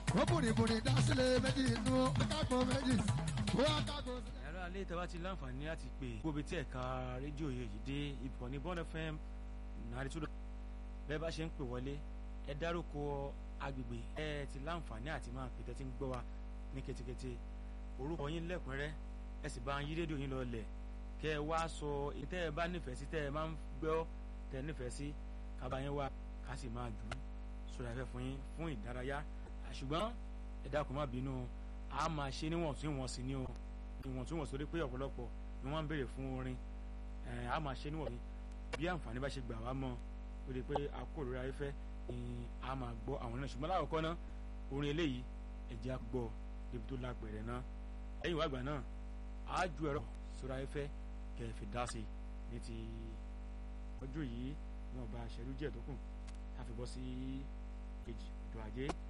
ó bùrìbùrì dá sílẹ̀ méjì inú akágbó méjì ó akágbó. ẹ̀rọ alẹ́ tẹ́wá ti láǹfààní láti pè gbóbi tí ẹ̀ka rédíò yìí dé ìkànnì Bond FM nàrí tó bẹ́ẹ̀ bá ṣe ń pè wọlé ẹ dárúkọ agbègbè ẹ ti láǹfààní àti máa pè tẹ́tí ń gbọ́ wa ní ketekete orúkọ yín lẹ́kùnrẹ́rẹ́ ẹ sì bá yí rédíò yín lọ lẹ̀ kẹ́ ẹ wá sọ èyí tẹ́ ẹ bá nífẹ̀ẹ́ sí tẹ́ ẹ máa ń gbọ́ tẹ́ ẹ nífẹ̀ẹ́ sí kábà yín wá ká sì máa jù ú sórí afẹ́ fún yín fún ìdárayá ṣùgbọ́n ẹ dákun má bínú a máa ṣe níwọ̀ntúnwọ̀nsì ni o ìwọ̀ntúnwọ̀nsì torí pé ọ̀pọ̀lọpọ̀ ni wọ́n ń béèrè fún orin a máa ṣe níwọ̀ntúnwọ̀nsì bí àǹfààní bá ṣe gbà wá mọ́ ó lè pé a kó lórí ayéfẹ́ ni a máa gbọ́ àwọn náà ṣùgbọ́n lákòókò náà orin eléyìí ẹ̀jẹ̀ á gbọ́ débi tó lágbẹ̀rẹ̀ náà lẹ́yìn ìwà àgbà náà á ju ẹ̀rọ sórí ayéfẹ́ kẹfì dá sí ní ti ọjọ́ yìí wọn bá aṣẹ́rú díẹ̀ tó kù ká fi bọ́ sí kejì ọjọ́ ajé